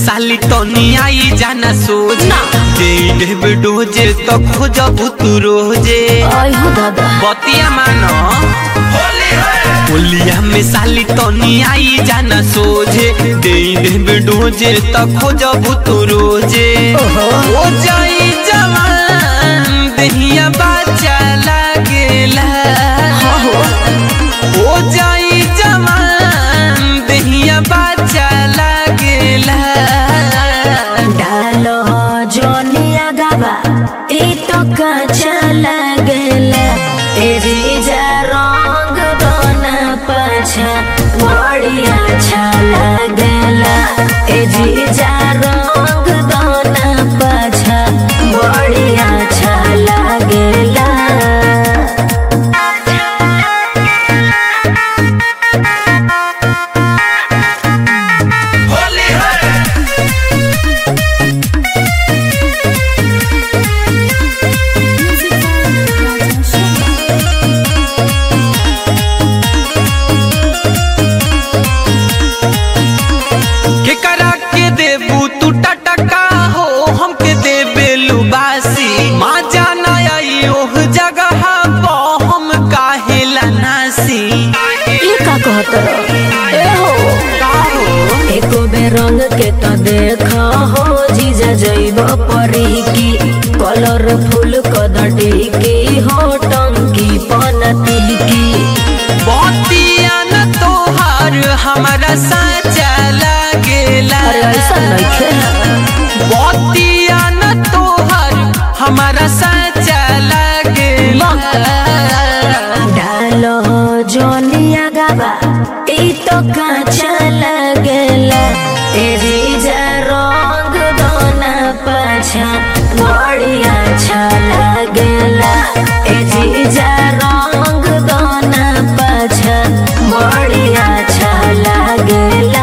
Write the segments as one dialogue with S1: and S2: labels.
S1: साली तनी आई जाना सोच
S2: ना।
S1: दे देब डोजे तो खोजब तू रोजे
S2: आई हो दादा
S1: बतिया मानो होलिया में साली तनी आई जाना सोझे दे देब डोजे तो खोजब तू रोजे
S2: ओहो।
S1: ओ जाई जवान दहिया बाचा लागेला
S2: हाँ हो
S1: ओ जाई जवान दहिया बाचा लागेला
S2: डालो जोनिया गाबा ई तो कच्चा लगला तेरी जा रंग दोना पाछा बड़ी अच्छा लगला ए जी जा रंग दोना पाछा बड़ी अच्छा लगला
S1: के करा के देबू तू टटका हो हमके देबे लुबासी माँ जाना आई ओह जगह पो हम काहेला नासी
S2: ई का कहत ए हो
S1: का हो
S2: एको बे रंग के तो देख हो जीजा जैब परी की कलरफुल कदटी की हो टंकी पनती की
S1: बतिया न तोहार हमारा साचा लागेला
S2: अरे ऐसा नइखे
S1: बतिया न तोहार हमारा साचा लागेला
S2: डालो जोनिया गाबा ई तो काचा लगेला तेरी जा रंग दोना पाछा बड़ी अच्छा लगेला ए जी जा रंग दोना पाछा बड़ी अच्छा लगेला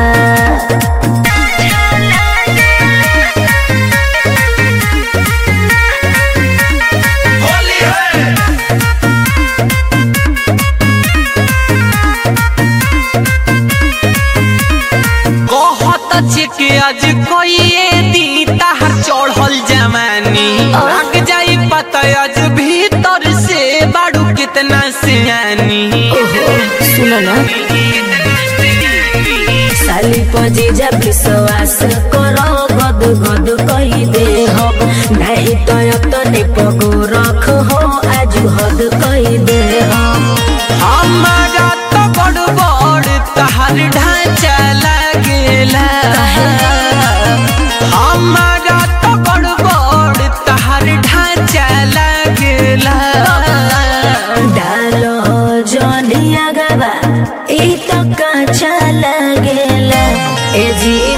S1: कहत छे के आज कोई दी ताहर चढ़ल जवानी लाग जाई पता आज भीतर से बाड़ू कितना सियानी
S2: ओहो सुनो ना साली पजी जब विश्वास करो गद गद कही दे हम नहीं तो तने पगो रख हो आज हद कही दे हम
S1: हमारा तो बड़ बड़ तहर ढांचा लागेला हमारा तो बड़ बड़ तहर ढांचा लागेला
S2: डालो जोनिया गवा ई तो काचा लगेला ए जी